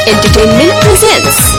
Entertainment presents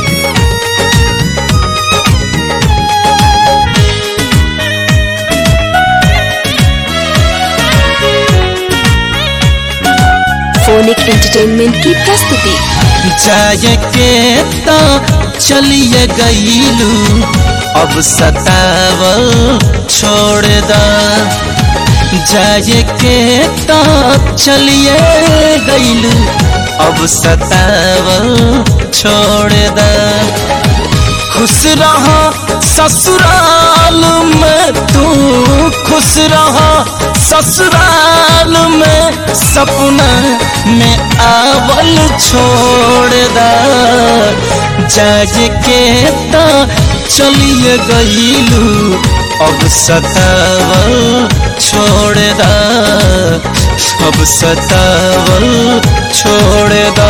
phonic entertainment की प्रस्तुति जाए के तो चलिए गईलू अब सतावल छोड़ दा जाए के तो चलिए गईलू अब सतावल छोड़ दा खुश रहा ससुराल में तू खुश रहा ससुराल में सपना में आवल छोड़ दा जाग के तो चलिए गईलू अब सतावल छोड़ दा अब सतावल छोड़ दा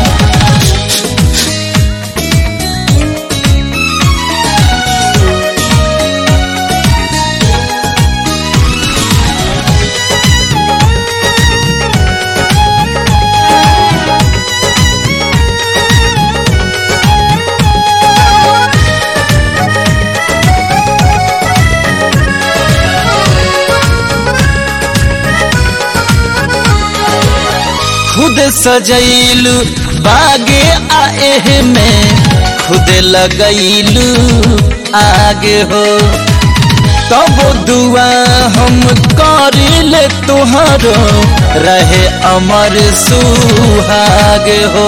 खुद सजैलू बागे आए में खुद लगैलू आगे हो तब दुआ हम करिले तुहरो रहे अमर सुहाग हो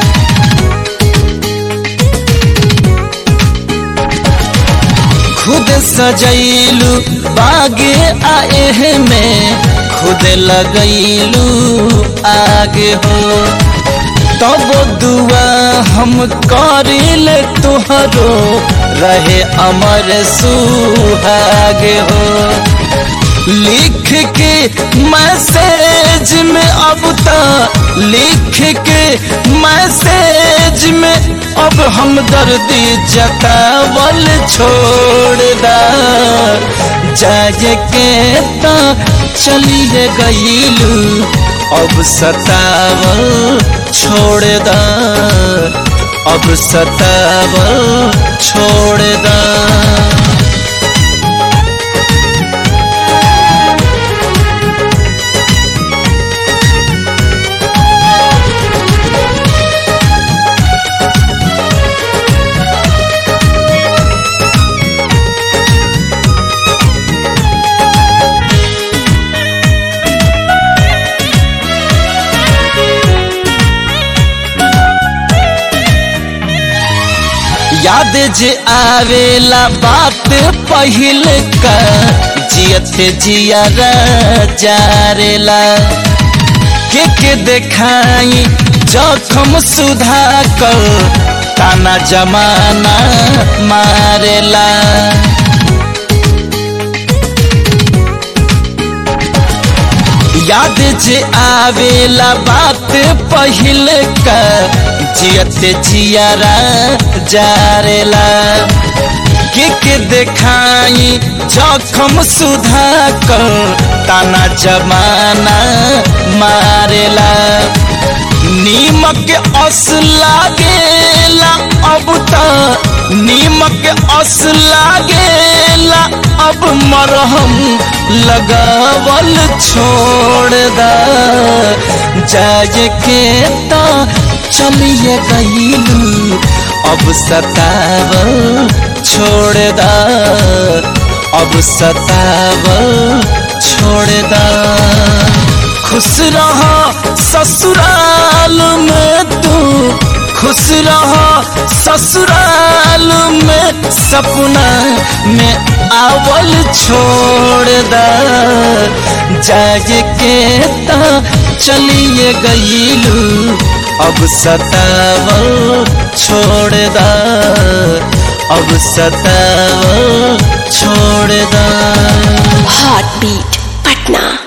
खुद सजैलू बागे आए में खुद लगैलू आगे हो तब दुआ हम करिले तुहरो रहे अमर सुहागे हो लिख के मैसेज में अब तक लिख के मैसेज में अब हम दर्दी जतावल छोड़ दा जाए के तो चलिए गईलू अब सतावल छोड़ दा अब सतावल छोड़ दा याद जे आवेला बात पहिल का जियत जिया जारेला के के देखाई जखम सुधा कर ताना जमाना मारेला याद जे आवेला बात पहिल का जियत जियारा जारेला के के देखाई जखम सुधा कर ताना जमाना मारेला नीमक अस लागेला अब त नीमक अस लागेला अब मरहम लगावल छोड़ दा जाए के तो चलिए गईलू अब सतावल छोड़ दा अब सतावल छोड़ दा खुश रहा ससुराल में तू खुश रहा ससुराल में सपना में आवल छोड़ दा जाए के तो चलिए गईलू अब सतावल छोड़ दा अब सतावल छोड़ दा हार्ट बीट पटना